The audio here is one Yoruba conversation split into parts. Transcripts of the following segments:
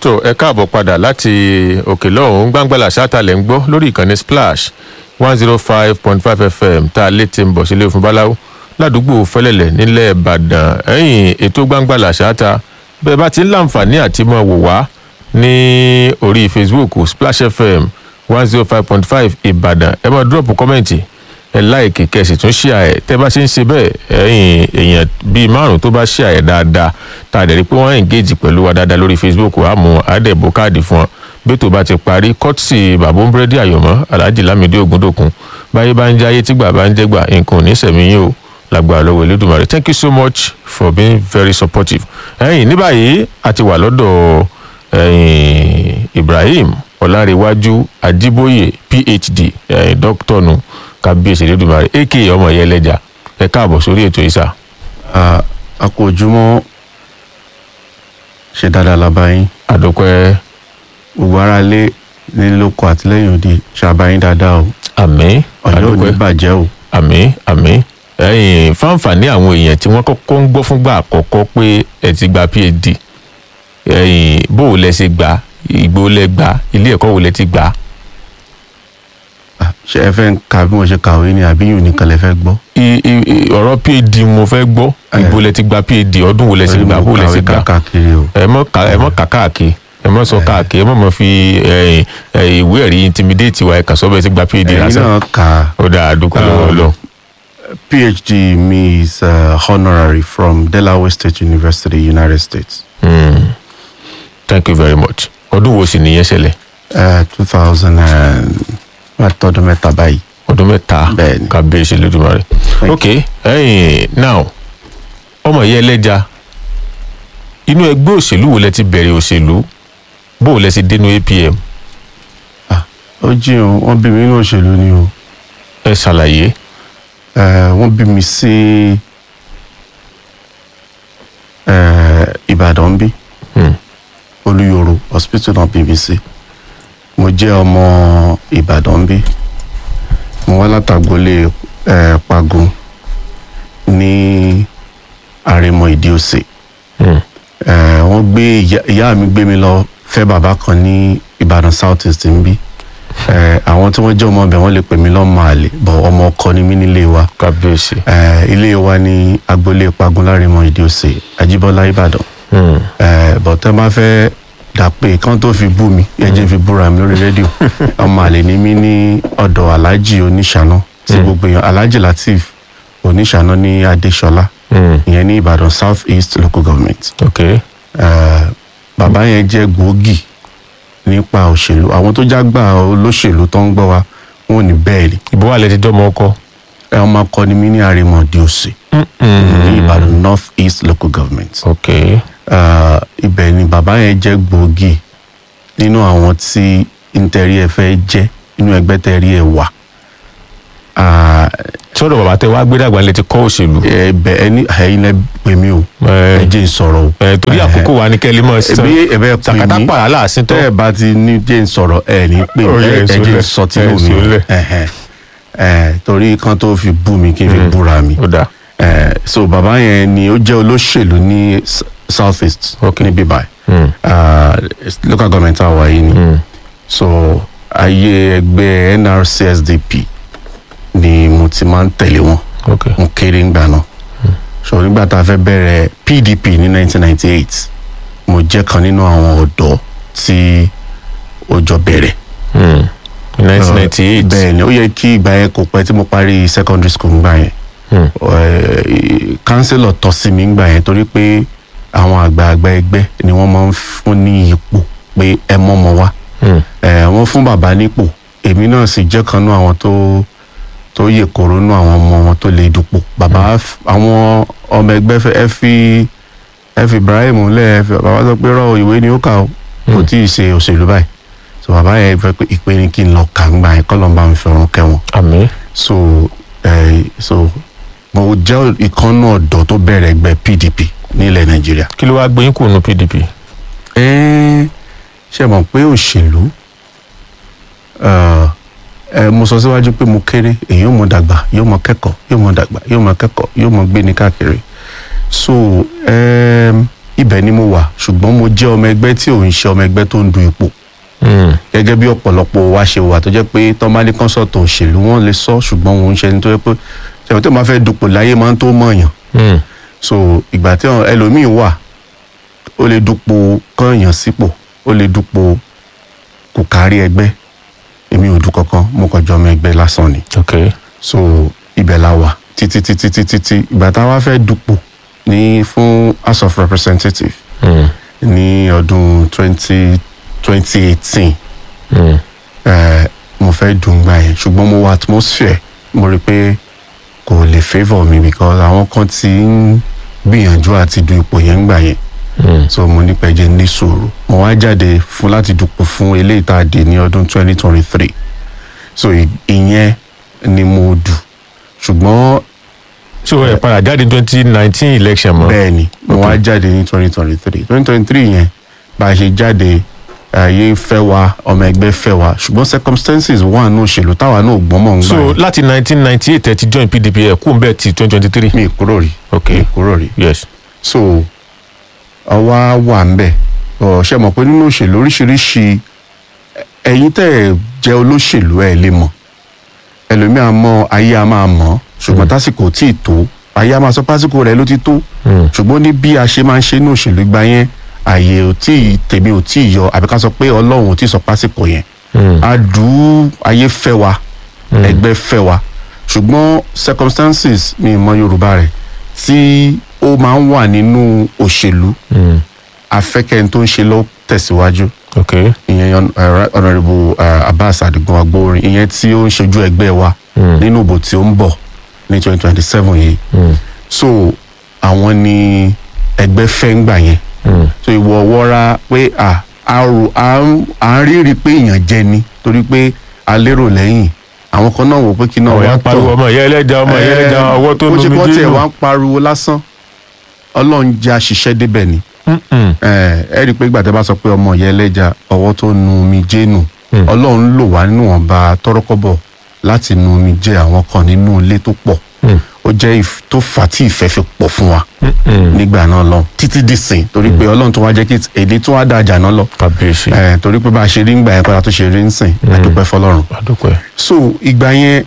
tó ẹ káàbọ̀ padà láti òkè lọ́hùn-ún gbàngbàlà ṣáàtàlẹ̀ ń gbọ́ lórí ìkànnì splash one zero five point five fm tá a lè ti ń bọ̀ sílé fún báláwo ládùúgbò fẹ́lẹ́lẹ̀ nílẹ̀ ìbàdàn ẹ̀yìn ètò gbàngbàlà ṣáàtà bẹ́ẹ̀ bá ti ń láǹfààní àti mọ̀ wò wá ní orí facebook splash fm one zero five point five ìbàdàn ẹ máa dúrọ̀pù kọ́mẹ̀ntì ẹ láìkì kẹsì tún ṣíà ẹ tẹ bá ṣe ń ṣe bẹ́ẹ̀ ẹ̀yin èèyàn bíi márùn tó bá ṣíà ẹ dáadáa tá a dẹ̀ rí pé wọ́n engage pẹ̀lú wa dáadáa lórí facebook àmọ́ àdẹ̀bò káàdì fún wọn bí tó bá ti parí kọ́tìsì bàbá búrẹ́dì àyọ̀mọ́ alhaji lamidi ogundokun báyé bá ń jẹ́ ayé tígbà bá ń jẹ́ gbà nǹkan ò ní sẹ̀mí yín o lágbára lọ́wọ́ elédùnmarè thank you so much for being very supportive ẹ̀yin ní báyìí a ti wà lọ́dọ̀ ẹ̀yin ibrahim ọ̀làríwájú ajíbóyè phd ẹ̀yin dókítà nù kábíyèsí elédùnmarè aka ọmọ ìyá ẹlẹ́jà ẹ káàbọ̀ sórí ètò ìsà. a kò ojúmọ́ ṣe dáadáa lábáyín àdókòẹ́ gbogbo ara lé nílòkọ àtìlẹyìn òde ṣàbáyín dáadáa o àmì ọjọ́ ò ní àdókòẹ́ bàjẹ́ o àmì àmì ẹ̀yin fáǹfààní àwọn èèyàn tí wọ́n kọ́kọ́ ń gbọ́ fúngbà àkọ́kọ́ pé ẹ ti gba phd ẹ̀yin bó o lẹ ṣe gbà ìgbó lẹ gbà ilé ẹ̀kọ́ wo lẹ ti gbà Ah, ṣé ẹ fẹ́ ń ka bí mo ṣe kàwé ni àbí yìí nìkan lẹ fẹ́ gbọ́ I- i- i- ọ̀rọ̀ phd mo fẹ́ gbọ́ ìgbó lẹ ti gba phd ọdún wo lẹ ti Torí gbà mo bó lẹ ti kàwé gbà káàkiri o ẹ mọ ká ẹ mọ kà káàkiri ẹ mọ sọ káàkiri ẹ mọ mọ fi ẹ, ẹ, ìwé ẹ̀rí intimidate wa ẹ kà sọ bẹ́ẹ̀ ti gba phd ẹ̀yin lásán náà kà á. ó dáa dúpẹ́ lọ́wọ́ lọ. phd mi is uh, honorary from delaware state university united states thank you very much ọdún wo sì nìyẹn ṣẹlẹ̀ two thousand and tọdún mẹ́ta báyìí ọdún mẹ́ta Bẹ́ẹ̀ni. kábíyèsí lójúmọ́ rẹ̀ Thank ok ẹ̀yìn now ọmọ yẹn ẹlẹ́ja inú ẹgbẹ́ òṣèlú wo lẹ ti bẹ̀rẹ̀ òṣèlú bó o lẹ ti dénú apm Ah, ó jí o wọ́n bí mi nínú òṣèlú ni o ẹ ṣàlàyé Eh, wọ́n bí mi sí eh, ìbàdàn bí Hmm. olúyọ̀rọ̀ hospital náà bí mi sí mo jẹ́ ọmọ ìbàdàn bí mo wá látàgbólé eh, pagun ní àrèmọ ìdíòsè Hmm. Eh, wọ́n gbé ìyá- ìyá mi gbé mi lọ fẹ́ bàbá kan ní ìbàdàn south east ń bí Eh, àwọn tí wọ́n jẹ́ ọmọ ọbẹ̀ wọ́n lè pè mí lọ́mọ àlè bọ̀ ọmọ ọkọ ni mí nílé wa kábíyèsí Eh, ilé wa ní agboolé pagun lárímọ ìdíòsè ajíbọ́lá ìbàdàn Hmm. Eh, bọ̀ tẹ́ bá fẹ́ dà pé kán tó fi bú mi ẹjẹ́ fi búra mi lórí rédíò ọmọ àlè ni mí ní ọ̀dọ̀ aláàjì oníṣàná tí gbogbo èèyàn aláàjì latif oníṣàná ní adéṣọlá Hmm. ìyẹn ní ìbàdàn south east local government ok Eh, bàbá yẹn jẹ́ gbòógì nípa òṣèlú àwọn tó jágbà olóṣèlú tó ń gbọ́ wa wọn ò ní bẹ́ẹ̀ ni ìbò wà lẹ ti dọ́mọ ọkọ ẹ ọmọ akọni mi ní àrèmọdé òsè ní ìbàdàn north east local government ok Eh, ibẹ̀ ni bàbá yẹn jẹ́ gbòógì nínú àwọn tí ntẹ̀rí ẹ fẹ́ jẹ́ nínú ẹgbẹ́ tẹ̀rí ẹ wà Ah, sọ́dọ̀ bàbá tẹ wá gbé dàgbà lẹ ti kọ́ òṣèlú ẹbẹ ẹni ẹyin lẹ pè mí o Eh. ẹ jẹ́ n sọ̀rọ̀ o ẹ torí àkókò wa ní kẹ́lí mọ́ sí ẹbí ẹbẹ pè sàkátà mí pàrà láàsín tó tẹ́ ẹ bá ti ní jẹ́ ń sọ̀rọ̀ ẹ ní pè Ó mí yẹ ẹ ẹ jẹ́ ìsúlẹ̀, ń sọ tí ẹ ló mi ìsúlẹ̀. Ẹhẹn. Ẹ, torí kan tó fi bú mi kí n fi búra mi ó dáa Ẹ, so bàbá yẹn ni ó jẹ́ olóṣèlú ní S- south east Okay. níbí báyìí Hmm. Ah, local government àwa yìí ni Hmm. so ayé ẹgbẹ́ nrcsdp ni mo ti máa ń tẹ̀lé wọn ok mo kéré ńgbà náà so nígbà tá a fẹ́ bẹ̀rẹ̀ pdp ní 1998 mo jẹ́ kan nínú àwọn ọ̀dọ́ tí ó jọ bẹ̀rẹ̀ Hmm. 1998 bẹ́ẹ̀ ni ó yẹ kí ìgbà yẹn kò pẹ́ tí mo parí secondary school ńgbà yẹn Hmm. kánsílọ̀ tọ́ sí mi ńgbà yẹn torí pé àwọn àgbààgbà ẹgbẹ́ ni wọ́n máa ń fún ní ipò pé ẹ mọ́mọ́ wá Hmm. Eh, wọ́n fún bàbá nípò èmi náà sì jẹ́ kan nú àwọn tó tó yè kóró nú àwọn ọmọ wọn tó lè dupò bàbá f- àwọn ọmọ ẹgbẹ́ fẹ́ ẹ fi ẹ fi Ibrahim lẹ̀ ẹ fi bàbá sọ pé rọ ìwé ni ó kà ó kò tí ì ṣe òṣèlú báyìí so bàbá yẹn fẹ́ pé ìpè ní kí n lọ kà ń gbà yẹn kọ́ ló ń bá mi fi ọ̀run kẹ́ wọn àmì so eh, so mo jẹ́ ìkànnù ọ̀dọ́ tó bẹ̀rẹ̀ ẹgbẹ́ PDP nílẹ̀ Nàìjíríà kí ló wá gbé yín kù nù pdp ẹ ṣe mọ̀ pé òṣèlú ẹ mo sọ síwájú pé mo kéré èyí yóò mọ dàgbà yóò mọ kẹ́kọ̀ọ́ yóò mọ dàgbà yóò mọ kẹ́kọ̀ọ́ yóò mọ gbé ní káàkiri so um, ibẹ̀ ni mo wà ṣùgbọ́n mo jẹ́ ọmọ ẹgbẹ́ tí ò ń ṣe ọmọ ẹgbẹ́ tó ń du ipò Mm. gẹ́gẹ́ bí ọ̀pọ̀lọpọ̀ wa ṣe wà tó jẹ́ pé tọ́mádé kọ́nsọ̀tò òṣèlú wọn lè sọ ṣùgbọ́n òun ṣe ni tó jẹ́ pé ṣèwọ́n tó máa fẹ́ dupò láyé máa ń tó mọ̀ọ́yàn Mm. so ìgbà tí àwọn ẹlòmíì wà ó lè dupò kọ́ọ̀yàn sípò ó lè dupò kò kárí ẹgbẹ́ èmi ò du kankan mo kàn jọ ọmọ ẹgbẹ́ lásán ni ok so ibẹ̀ la wà títí títí títí tí ìgbà tá a wá fẹ́ dupò ní fún house of representatives Mm. ní ọdún twenty twenty eighteen Mm. eh, mo fẹ́ dùn gbà yẹn ṣùgbọ́n mo wà atmosphere mo rí i pé kò lè favour mi because àwọn kan ti ń gbìyànjú àti du ipò yẹn gbà yẹn Mm. so mo ní pẹ́jẹ́ ní sùúrù mo wá jáde fún láti dupò fún eléyìí tá a dé ní ọdún twenty twenty three so ì- ìyẹn ni mo dù ṣùgbọ́n so ẹ padà jáde twenty nineteen election mọ́. bẹ́ẹ̀ ni mo wá jáde ní twenty twenty three twenty twenty three yẹn bá a ṣe jáde ayé fẹ́ wa ọmọ ẹgbẹ́ fẹ́ wa ṣùgbọ́n circumstances wà ní òṣèlú táwa náà gbọ́n mọ̀ ń gbà so yẹn. láti nineteen ninety eight ẹ ti join pdp ẹ kú bẹ́ẹ̀ ti twenty twenty three. mi kúrò rí ok mi kúrò rí yes. so ọwá wà ń bẹ̀ ọ ṣe mọ̀ pé nínú òṣèlú oríṣiríṣi ẹ̀yin tẹ́ ẹ̀ jẹ́ olóṣèlú ẹ̀ lè mọ̀ ẹlòmíà mọ̀ ayé a máa mọ̀ ṣùgbọ́n tásìkò tí ì tó ayé a máa sọ pásìkò rẹ̀ ló ti tó Mm. ṣùgbọ́n ní bí a ṣe máa ń ṣe ní òṣèlú gba yẹn àyè ò tí ì tèmi ò tí ì yọ àbí ká sọ pé ọlọ́run ò tí ì sọ pásìkò yẹn Mm. adùn ayé fẹ́ wa ẹgbẹ́ fẹ́ wa ṣùgbọ́n circumstances ní ìmọ̀ yorùbá rẹ̀ tí ó máa ń wà nínú òṣèlú Mm. afẹ́kẹ́ni tó ń ṣe lọ tẹ̀síwájú ok ìyẹn uh, honourable uh, abbas adigun agbóorin ìyẹn tí ó ń ṣojú ẹgbẹ́ wa Mm. nínú ìbò tí ó ń bọ̀ ní twenty twenty seven yìí Mm. so àwọn ni ẹgbẹ́ fẹ́ ń gbà yẹn Mm. so ìwọ wọ́ra pé à à rò- à ń à ń rírí pé èèyàn jẹ ni torí pé a lérò lẹ́yìn àwọn kan náà wò pé kí náà ọ̀yà wá ń pariwo ọmọ ìyá ẹlẹ́ja ọmọ ìyá ẹlẹ́ja ọwọ́ tó bó ṣe lómi kọ́ tiẹ̀ dénú. wá ń pariwo lásán ọlọ́run jẹ́ àṣìṣe débẹ̀ ni Mm-mm. ẹ ẹ rí i pé gbàtẹ́ bá sọ pé ọmọ ìyá ẹlẹ́ja ọwọ́ tó nu omi jẹ́ nù Mm. ọlọ́run lò wá níwọ̀nba tọ́rọ́kọ́bọ̀ láti nu omi jẹ́ àwọn kan nínú ilé tó pọ̀ Mm. ó jẹ́ ìf- tó fà á tí ìfẹ́ fi pọ̀ fún wa Mm-mm. nígbà náà lọ títí di sìn torí pé ọlọ́run tó wá jẹ́ kí èdè tó wá dájà náà lọ kábíyèsí ẹ torí pé bá a ṣe rí ńgbà yẹn kọ́ra tó ṣe rí ń sìn àdúpẹ́ fọlọ́run àdúpẹ́. so ìgbà yẹn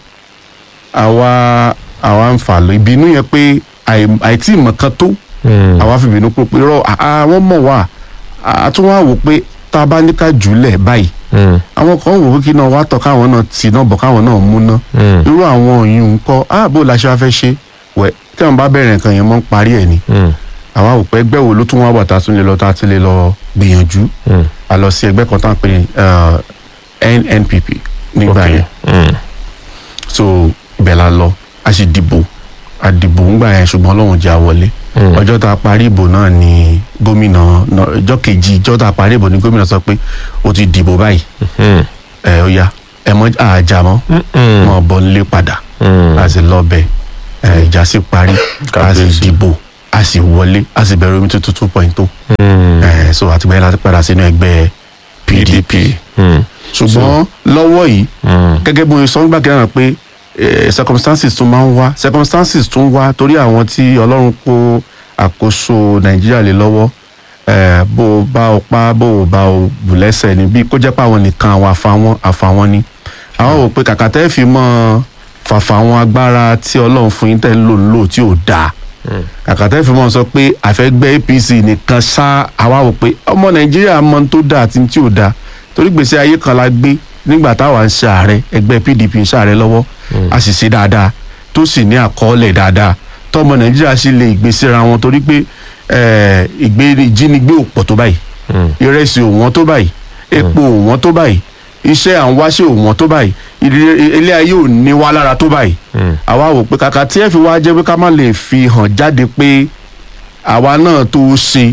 àwa àwa ń fà lọ ìbínú yẹn pé àì- àìtí ìmọ̀ kan tó Mm. àwa fi bínú pé pé rọ àwọn mọ̀ wá a tún wá wò pé tá a bá ní ká jùlẹ̀ báyìí Mm. àwọn kan wò pé kí náà wá tọ̀ káwọn náà tì náà bọ̀ káwọn náà mú ná Mm. irú àwọn òyìn ńkọ́ ààbò la ṣe wá fẹ́ ṣe wẹ̀ tí wọn bá bẹ̀rẹ̀ nǹkan yẹn mọ́ ń parí ẹ̀ ni Mm. àwa wò pé ẹgbẹ́ wo ló tún wá wà tá a tún lè lọ tá a tún lè lọ gbìyànjú Mm. a lọ sí ẹgbẹ́ kan tá à ń pè ní uh, NNPP nígbà ok yẹn Mm. so ibẹ̀ la lọ a sì dìbò a dìbò ńgbà yẹn ṣùgbọ́n ọlọ́run jẹ́ àwọlé Mm. ọjọ́ tá a parí ìbò náà ni gómìnà náà- ọjọ́ kejì ọjọ́ tá a parí ìbò ni gómìnà sọ pé ó ti dìbò báyìí Mm. ẹ ó yá ẹ mọ àjà mọ́ Mm-mm. mọ́ bọ́ nílé padà Mm. a sì lọ bẹ̀ ẹ ìjà sì parí a sì Kábíyèsí. dìbò a sì wọlé a sì bẹ̀rẹ̀ omi tuntun two point two Mm. ẹ so àtìgbà yẹn láti padà sínú ẹgbẹ́ PDP Mm. ṣùgbọ́n lọ́wọ́ yìí Mm. gẹ́gẹ́ bí sọ nígbà kẹ́hìn pé eh, circumstances tún máa ń wá circumstances tún wá torí àwọn tí ọlọ́run kó àkóso nàìjíríà lé lọ́wọ́ eh, bó o bá o pa bó o bá o bù lẹ́sẹ̀ ni bí kó jẹ́ pé àwọn nìkan àwọn àfàwọn àfàwọn ni àwọn wò pé kàkà tẹ́ fi mọ́ fàfàwọn agbára tí ọlọ́run fún yín tẹ́ ń lò ń lò tí ò dáa kàkà tẹ́ fi mọ́ sọ pé àfẹ́gbẹ́ apc nìkan ṣá àwa wò pé ọmọ nàìjíríà mọ ohun tó dáa àti ohun tí ò dáa torí gbèsè ayé kan la gbé nígbà táwa ń ṣe ààrẹ ẹgbẹ́ pdp ń ṣe ààrẹ lọ́wọ́ a sì ṣe dáadáa tó sì ní àkọọ́lẹ̀ dáadáa tọmọ nàìjíríà sì lè gbèsèrà wọn torí pé eh, ìgbé ìjínigbé ò pọ̀ tó báyìí Mm. ìrẹsì ò wọ́n tó báyìí epo ò wọ́n tó báyìí iṣẹ́ à ń wáṣẹ́ ò wọ́n tó báyìí ilé ilé ayé ò ní wá lára tó báyìí Mm. àwa wò pé kàkà tí ẹ fi wá jẹ́ pé ká má lè fi hàn jáde pé àwa náà tó ṣe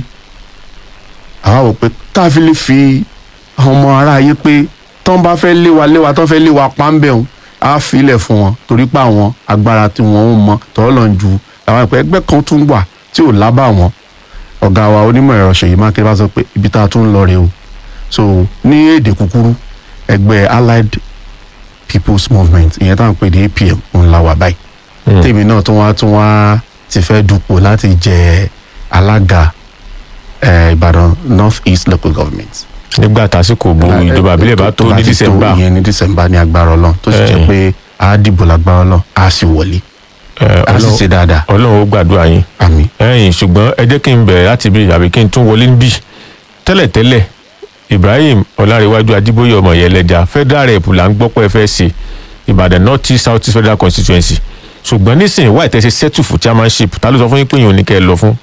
àwa wò pé ká fi lè fi hàn ọmọ aráyé pé tán bá fẹ́ lé wa lé wa tán fẹ́ lé wa pàmbẹ́hùn á filẹ̀ fún wọn torí pé àwọn agbára tí wọ́n ń mọ tọ́lọ́ lọ́n ju àwọn ìpẹ́ ẹgbẹ́ kan tún wà tí ò lábà wọn ọ̀gá wa onímọ̀ ẹ̀rọ ṣèyí mákindé bá sọ pé ibi tá a tún ń lọ rèé o so ní èdè kúkúrú ẹgbẹ́ allied people's movement ìyẹn tá à ń pè ní apm ń la wà báyìí Mm. tèmi náà tún wá tún wá ti fẹ́ dupò láti jẹ alága eh, ìbàdàn north east local government. nígbà tásìkò bo ìjọba àbílẹ̀ bá tó ní ti dísẹ́mbà ìyẹn ní dísẹ́mbà ní agbára ọlọ́run tó sì Eh. jẹ́ pé a dìbò lágbára ọlọ́run a sì wọlé a sì ṣe dáadáa ọlọ́run ó gbàdúrà yín àmì. ẹ̀yìn ṣùgbọ́n ẹ jẹ́ kí n bẹ̀rẹ̀ láti bí àbí kí n tún wọlé níbí tẹ́lẹ̀tẹ́lẹ̀ ibrahim ọlárẹ̀wájú adébóyè ọmọ ìyẹlẹ́jà federal rep là ń gbọ́ pé ẹ fẹ́ ṣe ìbàdàn north east south east federal constituency ṣùgbọ́n nísìnyí wáyé tẹ́ ṣe settle for chairmanship ta ló sọ fún yín pé yín ò ní kẹ́ ẹ lọ fún.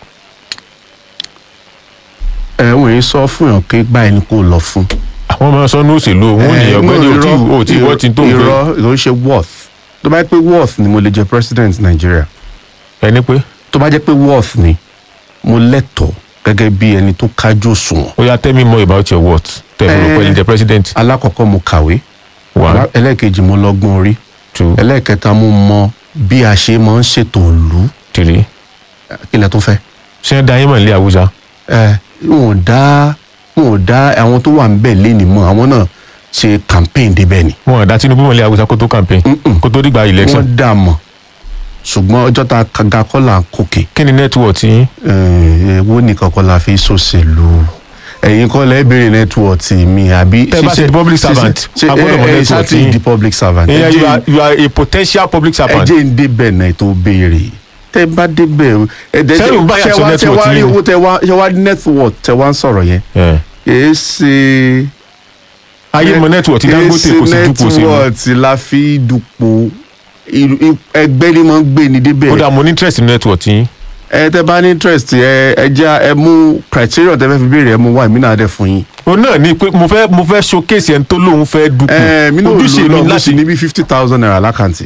ẹ wọ́n yìí sọ fún yàn pé báyìí ni kò lọ fún. àwọn ọmọ sọ́nù òṣèlú òun ní ọ̀gbẹ́ni Eh, òtí irọ́- òtí wọ́n ti tó fẹ́ irọ́ ìró ṣe worth tó bá jẹ́ pé worth ni mo lè jẹ president Nigeria ẹni pé tó bá jẹ́ pé worth ni mo lẹ́tọ̀ọ́ gẹ́gẹ́ bí ẹni tó kájú òṣùwọ̀n. ó yá tell me more about your words tẹ̀lé Eh. pẹ̀lú jẹ president alákọ̀ọ́kọ́ mo kàwé one ẹlẹ́ẹ̀kejì mo lọ́gbọ́n orí two ẹlẹ́ẹ̀kẹta mo mọ bí a ṣe máa ń ṣètò ìlú three kí lẹ tó fẹ́. ṣé ẹ da yín mọ̀ nílé àwùjá ẹ wọn ò dá wọn ò dá àwọn tó wà ń bẹ̀ léni mọ́ àwọn náà ṣe campaign débẹ̀ ni. wọn ò dá tinubu mọ̀ nílé àwùjá kó tó campaign Mm-mm. kó tó dìgbà election wọ́n dà mọ̀ ṣùgbọ́n ọjọ́ tá a ga kọ́ là ń kókè kí ni network yín wo nìkan kọ́ la fi ṣòṣèlú ẹ̀yin kọ́ lẹ́ bèrè nẹ́tíwọ̀tì mi àbí. Tẹ́ bá ṣe di public servant, a gbọ́dọ̀ mọ ẹ ẹ network ṣáà ti yín. di public servant. ẹ ìyẹn you jẹ́ are you are a potential public ẹ servant jẹ́ ń débẹ̀ náà tó béèrè tẹ́ bá débẹ̀ ẹ dẹ́ Sẹ́yìn bá yàtọ̀ ṣe wá network rí yín. owó tẹ wá ṣe wá network tẹ wá ń sọ̀rọ̀ yẹn Yeah. kìí ṣe. ayé mọ network ti dangote kò sí dúpọ̀ sí i nẹ́tíwọ̀tì la fi dupò irú- i- ẹgbẹ́ ni mo ń gbé ni ó débẹ̀ dà mo ní interest in network yín ẹ tẹ bá ní interest ẹ ẹ jẹ́ ẹ mú criteria tẹ fẹ́ fi béèrè ẹ mú wá èmi náà dẹ̀ fún yín. o náà ní pé mo fẹ́ mo fẹ́ showcase ẹni tó lóun fẹ́ dúpọ̀ ẹ mi náà ojúṣe lò mi lọ mo láti sì ní bí fifty thousand naira lákàntì.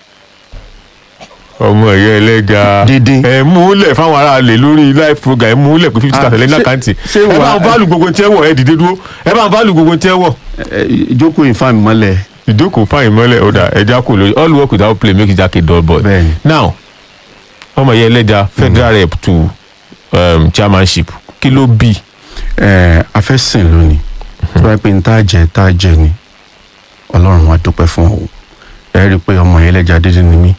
ọmọ ẹ̀yẹ ẹlẹ́ga Dídín. ẹ mú lẹ̀ fáwọn ará lè lórí live program ẹ mú lẹ̀ pé fifty Ah, thousand lẹ́yìn ṣé- àkáǹtì ṣé ẹ bá wà- ń fálù gbogbo tí ẹ wọ̀ ẹ dìde dúró ẹ bá ń fálù gbogbo tí ẹ wọ̀ ẹ ìjókòó ìfàmì mọ́lẹ̀ ìjókòó fáyìn mọ́lẹ̀ ọ̀dà ẹja kò lórí all work without play make jack a dull boy. Bẹ́ẹ̀ni. now ọmọ ẹ̀yẹ ẹlẹ́ja federal rep to um, chairmanship kí ló bí ẹ afẹ́sìn lónìí tí wọ́n pe ní tá a jẹ tá a jẹ ni ọlọ́run wa dúpẹ́ fún ọ ẹ rí i pé ọmọ yẹn lẹ́jà dídí ni mí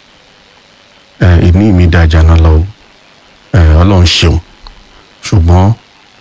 ẹ ìní mi dájà náà lọ ẹ ọlọ́run ṣeun ṣùgbọ́n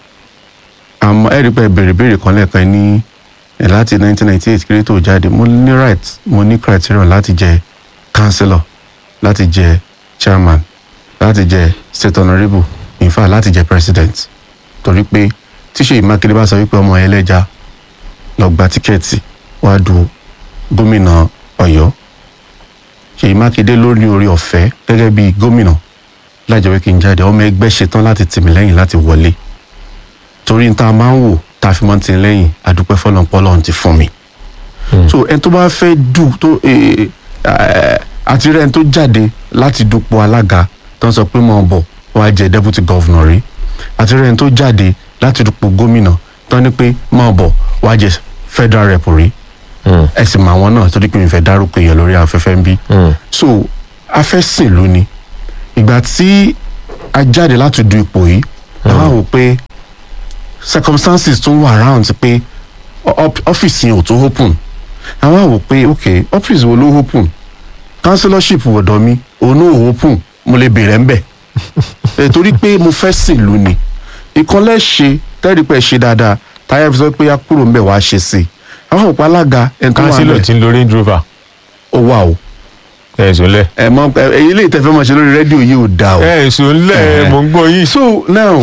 àmọ́ ẹ rí i pé ẹ béèrè béèrè kan lẹ́ẹ̀kan ní ẹ láti 1998 kéré tó jáde mo ní right mo ní criterion láti jẹ councillor láti jẹ chairman láti jẹ state honourable in fact láti jẹ president torí pé tí Ṣèyí Mákindé bá sọ wípé ọmọ ẹlẹ́ja lọ gba tíkẹ́ẹ̀tì wá du gómìnà Ọ̀yọ́ Ṣèyí Mákindé ló ní orí ọ̀fẹ́ gẹ́gẹ́ bí gómìnà láìjẹ́ pé kí n jáde ọmọ ẹgbẹ́ ṣetán láti tì mí lẹ́yìn láti wọlé torí n ta máa ń wò tá a fi máa ń tì í lẹ́yìn àdúpẹ́ fọlọ́npọ́lọ́ ti fún mi so ẹni tó bá fẹ́ dù tó eh, eh, àti rẹ̀ ẹni tó jáde láti dupò alága tó ń sọ pé mọ̀ bọ̀ wá jẹ́ deputy governor rí àti rẹ̀ ẹni tó jáde láti dupò gómìnà tó ní pé mọ̀ bọ̀ wá jẹ́ federal rep rí ẹ sì mọ àwọn náà torí pé mi fẹ́ dárúkọ èèyàn lórí afẹ́fẹ́ ń bí so afẹ́sìn ló ni ìgbà tí a jáde láti du ipò yìí àwọn àwọn pé circumstances tún wà round pé ọ́p- ọ́fíìsì yẹn ò tó open àwọn àwò pé ok ọ́fíìsì wo ló open councillorship ọ̀dọ̀ mi òun náà ò open mo lè bèrè ń bẹ̀ Eh, torí pé mo fẹ́ sìn lù ni ìkànlẹ̀ ṣe tẹ́rì pé ṣe dáadáa táyà fi sọ pé a kúrò ń bẹ̀ wá ṣe sí i àwọn òpó alága ẹni tó wà ń kánsílọ̀ bẹ̀ tí ń lo range rover ó wà o ẹ̀sùn lẹ̀ ẹ mọ ẹ èyí lè tẹ́fẹ́ mọ̀ ṣe lórí rédíò yìí ò dáa o. ẹ̀sùn lẹ̀ Eh. mò ń gbọ́ yín so now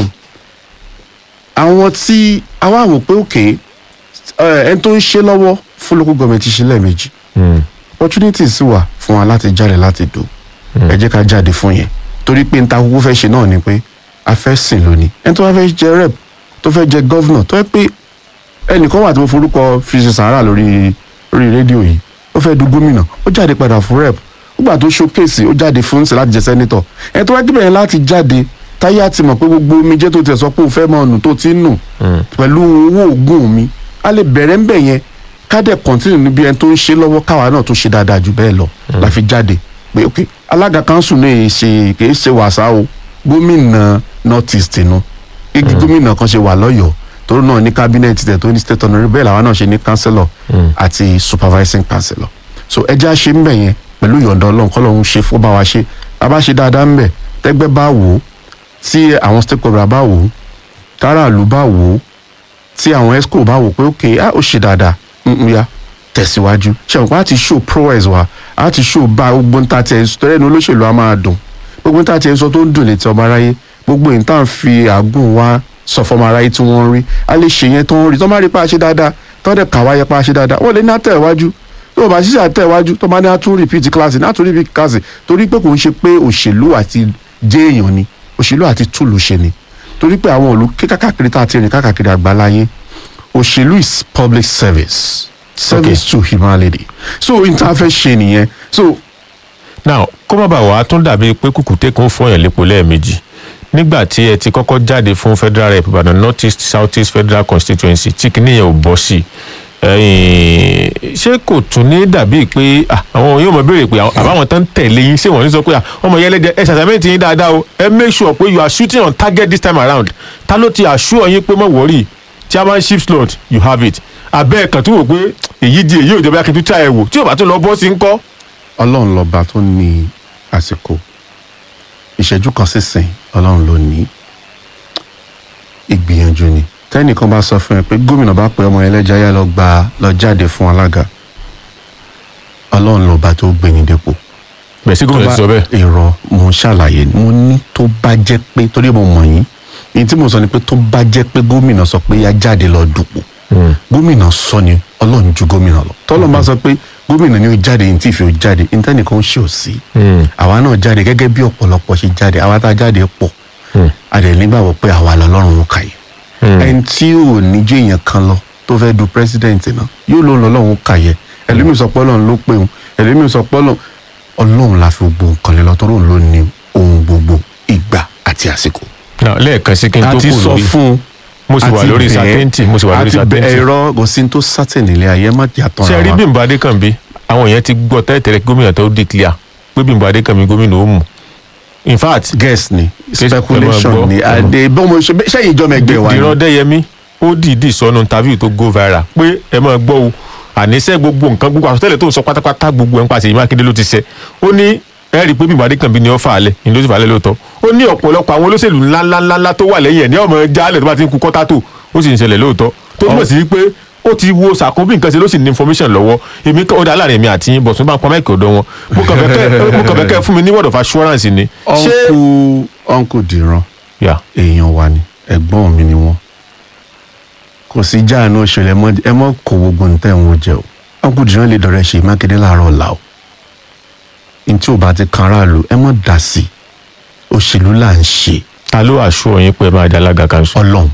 àwọn tí àwa wò pé òkè ẹni tó ń ṣe lọ́wọ́ fún local government ti ṣe lẹ́ẹ̀mejì Hmm. opportunities sì wà fún wa láti jáde láti dò ẹ jẹ́ ká jáde fún yẹn torí pé n ta kúkú fẹ́ ṣe náà ni pé a fẹ́ sìn lónìí ẹni tó bá fẹ́ jẹ rep tó fẹ́ jẹ governor tó yẹ pé ẹnìkan wà tí mo forúkọ fi ṣe sàárà lórí lórí rédíò yìí ó fẹ́ du gómìnà ó jáde padà fún rep ó gbà tó showcase ó jáde fún ṣe láti jẹ senator ẹni tó wá gbẹ̀yìn láti jáde táyé àti mọ̀ pé gbogbo omijé tó tiẹ̀ sọ pé òun fẹ́ mọ ọ̀nù tó ti ń nù pẹ̀lú owó oògùn mi a lè bẹ̀rẹ̀ ń bẹ̀ yẹn ká dẹ̀ continue níbi ẹni tó ń ṣe lọ́wọ́ káwa náà tó ṣe dáadáa jù bẹ́ẹ̀ lọ la fi jáde pé ok alága kanṣu náà yìí ṣe kì í ṣe wàsá o gómìnà north east nu igi gómìnà kan ṣe wà lọ́yọ̀ọ́ tó náà ní cabinet tẹ̀ tó ní state honourable bẹ́ẹ̀ làwọn náà ṣe ní councillor àti supervising councillor so ẹja ṣe ń bẹ̀ yẹn pẹ̀lú ìyọ̀ǹda ọlọ́run kọ́ lọ́run ṣe fún bá wa ṣe a bá ṣe dáadáa ń bẹ̀ tẹ́gbẹ́ bá wò ó tí àwọn stakeholder bá wò ó táràlú bá wò ó tí àwọn esco bá wò pé ok ah ó ṣe dáadáa mm, ya tẹ̀síwájú ṣẹ̀wọ̀n pa á ti show prowess wa á ti show bá gbogbo ń ta tiẹ̀ sọ tẹ́lẹ̀ ní olóṣèlú á máa dùn gbogbo ń ta tiẹ̀ sọ tó ń dùn létí ọba aráyé gbogbo ìta ń fi àgùn wa sọ fọmọ aráyé tí wọ́n ń rí a lè ṣe yẹn tó ń rí tó má rí pa á ṣe dáadáa tó dẹ̀ kà wáyé pa á ṣe dáadáa wọ́n lè ní àtẹ̀wájú tó o bá ṣiṣẹ́ àtẹ̀wájú tó bá ní àtún repeat class ní àtún repeat class torí pé kò ń ṣe pé òṣèlú àti jẹ́ èèyàn ni òṣèlú àti túlù ṣe ni torí pé àwọn òlu kákàkiri tá a ti rìn kákàkiri àgbáláyé òṣèlú is public service service to humanity so n ta fẹ́ ṣe nìyẹn so now kó má bàa wà á tún dàbí pé kùkùté kan fọyàn lépo lẹ́ẹ̀mejì nígbà tí ẹ ti kọ́kọ́ jáde fún federal rep ìbàdàn north east south east federal constituency tí kìíní yẹn ò bọ́ sí i ṣé kò tún ní dàbí pé ah, àwọn yóò mọ béèrè pé àbáwọn tán tẹ̀lé yín ṣé wọ́n ní sọ pé ah, ọmọ yẹn lẹ́jẹ̀ ẹ ṣàṣàmẹ́ntì yín dáadáa o ẹ make sure pé you are shooting on target this time around ta ló ti assure yín pé mọ̀ wọ́rì chairmanship slot you have it abẹ́ ẹ̀kan tó wò pé èyí di èyí ò jẹ́ bí akin tó tí a ẹ̀ wò tí ò bá tún lọ bọ́ sí ń kọ́. ọlọ́run lọ́ba tó ní àsìkò ìṣẹ́jú kan sísìn ọlọ́run ló ní ìgbìyànjú ni tẹ́nìkan bá sọ fún ẹ pé gómìnà bá pe ọmọ ẹlẹ́jà yá lọ gba lọ jáde fún alága ọlọ́run lọ́ba tó gbé ní dépò bẹ́ẹ̀ sí gómìnà ti sọ bẹ́ẹ̀. èrò mo ń ṣàlàyé ni mo ní tó bá jẹ́ pé torí mo mọ̀ yín èyí tí mo sọ ni pé tó bá jẹ́ pé gómìnà sọ pé yá jáde lọ dùpò gómìnà sọ ni ọlọ́run ju gómìnà lọ tọ́lọ́ bá sọ pé gómìnà ni ó jáde ní tí ìfẹ́ ó jáde ìtẹ́nìkan ó ṣe ò sí àwa náà jáde gẹ́gẹ́ bí ọ̀pọ̀lọpọ̀ ṣe jáde àwa tá a jáde pọ̀ a dẹ̀ nígbàgbọ́ pé àwa lọ́lọ́run ó kà yìí ẹni tí ò ní ju èèyàn kan lọ tó fẹ́ du president náà yóò lóun lọ́lọ́run ó kà yẹ ẹlòmíì sọ pé ọlọ́run ló pé òun ẹlòmíì sọ pé ọlọ́run ọlọ́run la fi gbogbo nǹkan lé lọ tó lóun ló ní ohun gbogbo ìgbà àti àsìkò. Now, lẹ́ẹ̀kan sí kí n tó a ti kù sọ lórí fún un mo sì wà àti lórí bẹ́ẹ̀- sàtẹ́ǹtì mo sì wà lórí àti bẹ́ẹ̀ sàtẹ́ǹtì. ẹ̀rọ kò sí ní tó sátẹ̀ nílé ayé má jà tán ṣe rí bímbọ adékànbí àwọn èèyàn ti gbọ́ tẹ́lẹ̀tẹ́lẹ̀ kí gómìnà tó declare pé bímbọ adékànbí gómìnà ó mú in fact guess ni Guess- ẹ máa speculation gbọ́, ni ẹ máa- àdé bọ́mọ ṣe sẹ́yìn ìjọba ẹgbẹ́ wa dìran ni dẹ́yẹmí ó dìídì sọnù interview tó go viral pé ẹ máa gbọ́ o àníṣe gbogbo nǹkan gbogbo àsọtẹ́lẹ̀ tó ń sọ pátápátá gbogbo ẹ̀ ń pàṣẹ ìmákindé ló ti ṣe ó ní ẹ rí i pé bímbọ adékànbí ni ó fà á lẹ̀ ní ló sì fà á lẹ̀ lóòótọ́ ó ní ọ̀pọ̀lọpọ̀ àwọn olóṣèlú ńláńláńlá tó wà lẹ́yìn ẹ̀ ní ọmọ jálẹ̀ tó bá ti ń ku kọ́tà tó ó sì ń ṣẹlẹ̀ lóòótọ́ tó túmọ̀ sí pé ó ti wo sàkóbí nǹkan ṣe ló sì ní information lọ́wọ́ èmi kọ́ ó dá láàrin èmi àti yín bọ̀sùn bá ń pa máìkì ọ̀dọ̀ wọn mo kàn fẹ́ kẹ́ mo kàn fẹ́ kẹ́ fún mi ní word of assurance ni. ṣé uncle uncle dìran Yeah. èèyàn wa ni ẹ̀gbọ́n mi ni wọ́n kò sí jáàánú òṣèlú ẹ mọ́- ẹ mọ́ kó gbogbo nǹkan ẹ̀ ń wo jẹ o uncle dìran lè dọ̀rẹ́ ṣe mákindé láàárọ̀ ọ̀la o ní tí ò bá ti kan aráàlú ẹ mọ́ dà sí i òṣèlú là ń ṣe ta ló àṣọ yín pé ẹ máa di alága kanṣu. ọlọ́run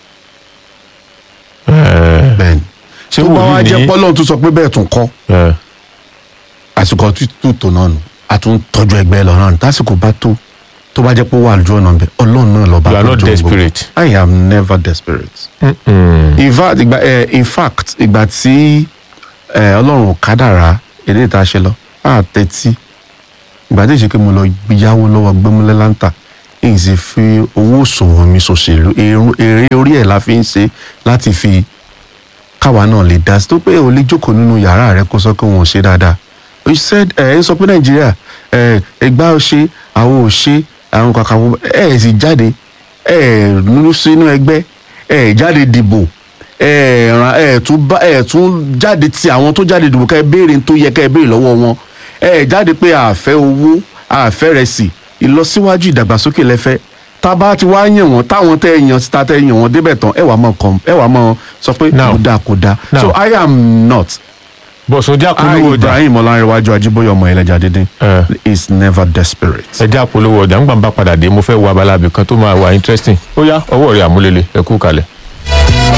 Ẹ̀ẹ́, bẹ́ẹ̀ ni ṣé tó bá wá wòlíì jẹ́ ní pọ́lọ́run tó sọ pé bẹ́ẹ̀ tún kọ́ ẹ̀, àsìkò tútù tó náà nù a tún tọ́jú ẹgbẹ́ lọ náà nù tásìkò bá tó tó bá jẹ́ pé ó wà lójú ọ̀nà bẹ́ẹ̀ ọlọ́run náà lọ́ba you are tó not jó gbogbo. desperate. I am never desperate. Mm-mm. in fact ìgbà ẹ in fact ìgbà tí ẹ ọlọ́run ò kádàrá èdè ìta ṣe lọ á tẹ́tí ìgbà tí ìṣèké mo lọ yáwó lọ́wọ́ gbẹ́múlẹ́ láǹtà èyí sì fi owó òṣòwò mi ṣòṣèlú èrú- èrè orí ẹ̀ la fi ń ṣe láti fi káwa náà lè dá sí tó pé ò lè jókòó nínú yàrá rẹ kó sọ pé wọn ò ṣe dáadáa you said ẹ ń sọ pé nàìjíríà ẹ ẹgbà ò ṣe àwọn ò ṣe àwọn kàkà ẹ ẹ sì jáde ẹ nínú sínú ẹgbẹ́ ẹ jáde dìbò ẹ ràn ẹ tún bá ẹ tún jáde ti àwọn tó jáde dìbò kẹ ẹ béèrè tó yẹ kẹ ẹ béèrè lọ́wọ́ wọn ẹ jáde pé àfẹ́ owó àfẹ́ rẹ̀ sì ìlọsíwájú ìdàgbàsókè lẹ́fẹ́ tá a bá ti wá yàn wọ́n táwọn tẹ́ ẹ yàn síta tẹ́ ẹ yàn wọ́n débẹ̀ tán ẹ wà mọ̀ kàn ẹ wà mọ̀ sọ pé Now. kò dáa kò dáa Now. so I am not bọ̀sùn jẹ́ I àpolówó ọjà Ibrahim Ọlárẹ̀wájú Ajíbóyè ọmọ ẹlẹ́jà dídín ẹ̀, is never desperate. ẹ jẹ́ àpolówó ọjà ńgbà ń bá padà dé mo fẹ́ wo abala ibì kan tó máa wà interesting ó yá ọwọ́ rẹ̀ àmúlélẹ̀ ẹ kú kalẹ̀.